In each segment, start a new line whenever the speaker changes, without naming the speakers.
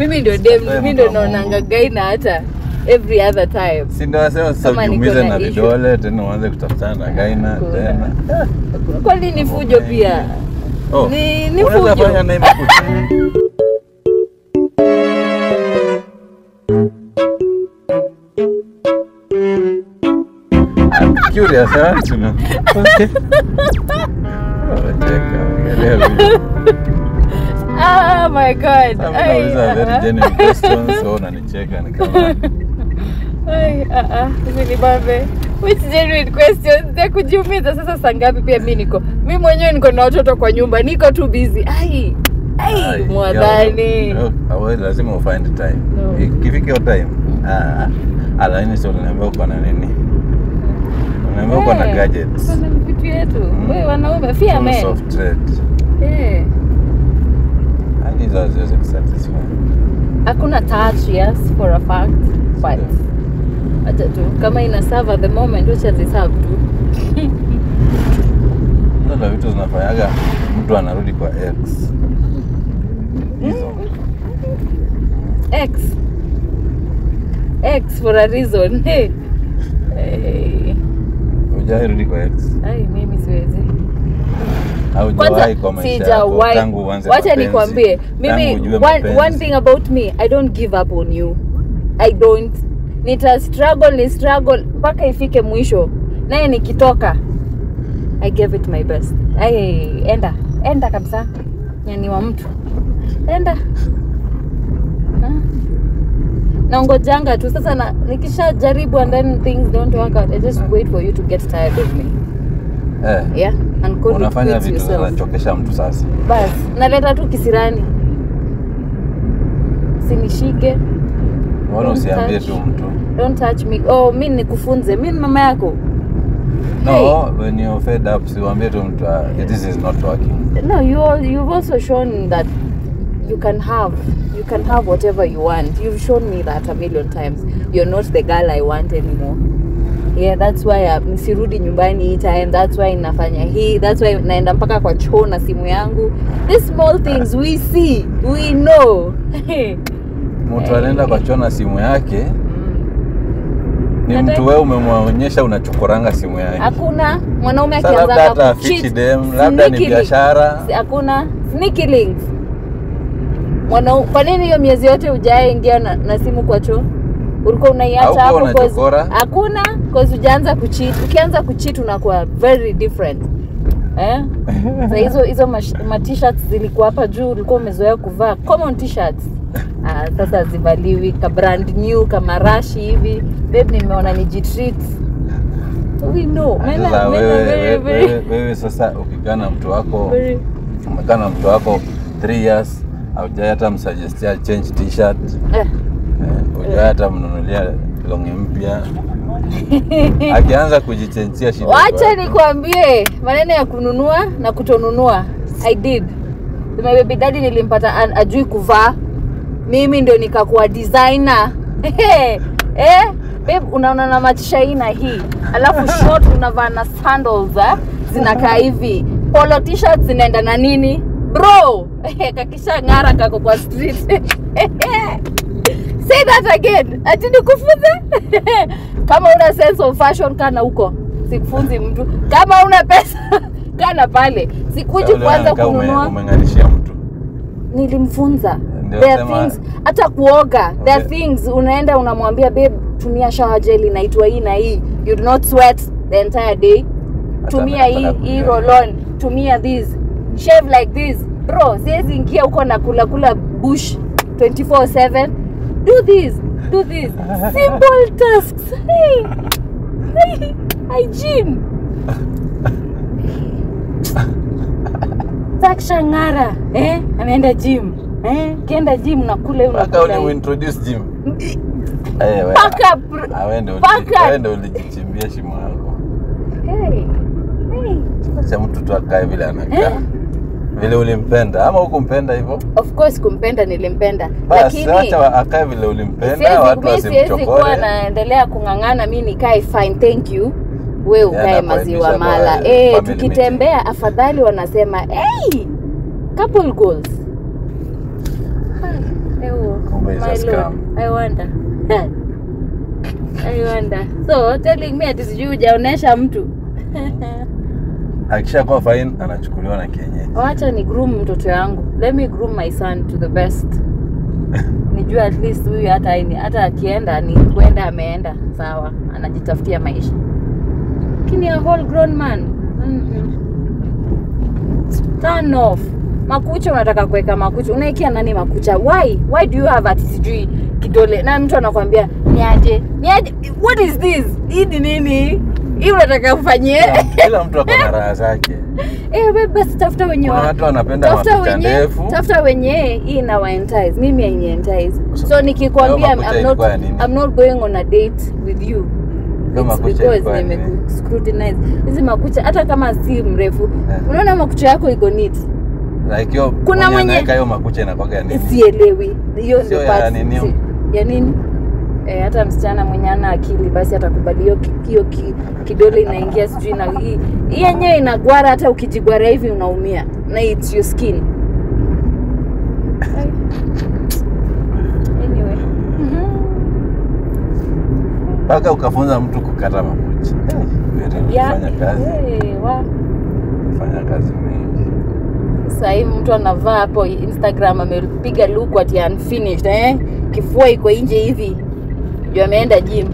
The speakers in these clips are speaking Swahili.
mimi ndio dem
Wewe
mimi
mtu
ndio
wa
naonanga
Mungu.
gaina hata every other time
si ndio wasema sasa
Kama niko
ujiumize
na
na
issue.
vidole tena uanze kutafutana na gaina
Hakuna.
tena
kwani ni fujo pia
Oh,
Ni- ni
unaweza
fujo.
fanya na imekuja. I'm curious, I want to know. Okay. Oh, cheka, angalia vile.
ah my god
Sasa
Ai,
unauliza very
ah, ah.
genuine questions, so unanicheka ni kama
Ai, ah, ah, hizi ni babe which genuine questions za kujiumiza sasa saa ngapi pia mi niko mi mwenyewe niko na watoto kwa nyumba niko tu busy ai ai
Ai,
mwadhani
yo, awe lazima ufind time
No.
ikifika hiyo time ah, ah, lakini sio unaniambia uko na nini unaniambia uko na
Eh,
gadgets
tuko na vitu yetu
Mm.
we wanaume fia
tools
men
of trade
Eh,
yani hizo haziwezi kusatisfy
hakuna touch yes for a fact but acha tu kama ina serve at the moment wacha ziserve tu
hizo ndo vitu zinafanyaga mtu anarudi kwa x hizo
x x for a reason hey. Hey.
hujawahi kwa x
ai mimi siwezi
haujawahi kwa maisha yako tangu uanze
wacha
mapenzi,
nikwambie mimi
tangu ujue
one,
mapenzi.
one thing about me i don't give up on you i don't nita struggle ni struggle mpaka ifike mwisho naye nikitoka i gave it my best ai enda enda kabisa nyani wa mtu enda Ah. naongojanga tu sasa na, nikisha jaribu and then things don't work out i just wait for you to get tired of me
eh,
yeah and go
unafanya
recruit
vitu
yourself.
zinachokesha mtu sasa
bas naleta tu kisirani sinishike
mbona
Don't
usiambie
touch.
tu mtu
don't touch me oh mi nikufunze mi ni mama yako
no
Hey.
when you're fed up siwambie tu mtu uh, this is not working
no you, al- you've also shown that you can have you can have whatever you want you've shown me that a million times you're not the girl i want anymore yeah that's why uh, nisirudi nyumbani hii time that's why nafanya hii that's why naenda mpaka kwa choo na simu yangu these small things we see we know
mtu anaenda kwa choo na simu yake ni
Nataka-
mtu wewe umemwonyesha unachokoranga simu yake
hakuna mwanaume
Sasa labda hata
akianza
afichi dem labda ni
sneakily.
biashara
Si- hakuna sneaky links Mwanau, kwa nini hiyo miezi yote hujaingia na, na simu kwa choo ulikuwa unaiacha
Haukuwa
hapo 'cause-
unachokora?
hakuna cause hujaanza kucheat ukianza kucheat unakuwa very different eh? Sa hizo hizo mash- ma t-shirts zilikuwa hapa juu ulikuwa umezoea kuvaa common t-shirts ah, sasa zivaliwi ka brand new kama rashi hivi babe nimeona ni jitreat we know men are-
sasa
men are
wewe,
very,
wewe,
very,
wewe, wewe sasa ukikaa na mtu wako
very
umekaa na mtu wako 3 years aujai hata msuggestia change t-shirt
eh.
eh, hujai hata mnunulia longi mpya akianza kujichenjia shida
wacha
iko wapi?
nikwambie maneno ya kununua na kutonunua i did my baby daddy nilimpata an- ajui kuvaa mimi ndio nikakuwa designer eh babe unaona na matishaina hii alafu short unavaa na sandals eh? zinakaa hivi polo t-shirt zinaenda na nini bro kakisha ng'ara kako kwa street say that again ati nikufunze kama una sense of fashion kana huko sikufunzi mtu kama una pesa kana pale sikuji
Sasa
kuanza
unakaa ume-
kununua
umeng'arishia mtu
nilimfunza
Ndio
there are
sema-
things hata kuoga there are
Okay.
things unaenda unamwambia babe tumia shower gel inaitwa hii na hii you do not sweat the entire day
Hata
tumia hii
anataka
hii
kujua.
roll on tumia this shave like this bro siwezi ingia huko na kula kula bush 24/7 do this do this simple tasks hey. Hey. hygiene takshangara eh ameenda gym eh kienda gym nakula hiyo
mpaka
nakula hiyo.
ulimuintroduce gym Eh, we-
Paka pr-
ah, wewe ndio
paka-
uliji- wewe ndio ulijichimbia shimo yako
hey. Hey.
acha mtu tu akae vile anakaa
Eh?
vile ulimpenda ama hukumpenda hivyo
of course kumpenda nilimpenda
basi
lakini
acha wa- akae vile ulimpenda
siwezi
watu
mi siwezi kuwa
wasimchokore
naendelea kung'ang'ana mi nikae fine thank you we ukae
Yana
maziwa
kuaibisha
mala
kwa
eh
family
tukitembea afadhali wanasema hey, couple goals Hai, ewo.
is
My
a scam.
lord, I wonder. I wonder. So telling me ati sijui hujaonesha mtu.
Akishakuwa fine anachukuliwa na kienyeji.
Wacha ni groom mtoto yangu. Let me groom my son to the best. Nijue at least huyu hata haini- hata akienda ni kwenda ameenda sawa, anajitafutia maisha. Lakini a whole grown man. Mm-mm. Turn off. Makucha unataka kuweka makucha. Unaikia nani makucha? Why? Why do you have ati sijui kidole? Na mtu anakwambia niaje? Niaje? What is this? Hii ni nini? Hii unataka ufanyie?
Kila- Kila mtu ako na raha zake.
Eh, wewe basi tafuta wenye
Kuna
wa-
watu wanapenda
tafuta
makucha
wenye
ndefu.
tafuta wenye hii ina entice mimi haini entice
So,
so nikikwambia
hiyo makucha
I'm not,
ilikuwa ya nini?
I'm not going on a date with you
Hiyo
It's
makucha
because
ilikuwa ya nini?
nimeku- scrutinize hizi makucha hata kama si mrefu
Eh.
unaona makucha yako iko neat
Like hiyo
Kuna
mwenye
mwenye-
anaweka hiyo makucha inakuwaga nini?
sielewi hiyo
Sio
ndio
ya
part-
nini?
si- ya nini Eh, hata msichana mwenye ana akili basi atakubali hiyo ki- hiyo ki, kidole inaingia sijui na hii hii yenyewe inagwara hata ukijigwara hivi unaumia na it's your skin anyway
Mpaka ukafunza mtu kukata makucha. Eh, very
Yeah.
Fanya kazi.
Eh, wa-
Fanya kazi mingi.
Sasa hivi mtu anavaa hapo Instagram amepiga look ati unfinished eh? Kifua iko nje hivi. Juu ameenda gym.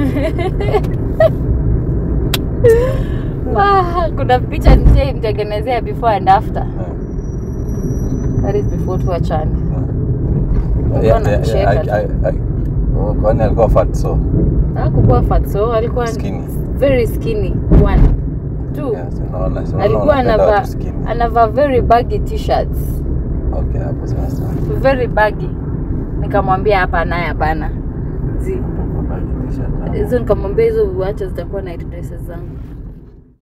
Wah, kuna picha nishaimtengenezea before and after. That is before tuachane.
Yeah, yeah,
anacheka
yeah,
tu.
I- I- I- oh, kwani alikuwa fat so
Hakukuwa fat so alikuwa
Skinny.
very skinny one. Two.
Yes, unaona, so unaona
Alikuwa
unapenda
anavaa
watu skinny.
anavaa very baggy t-shirts.
Okay, hapo sasa.
very baggy nikamwambia hapa naye hapana zi
T-shirt, ah.
hizo nikamwambia hizo uacha zitakuwa night dresses zangu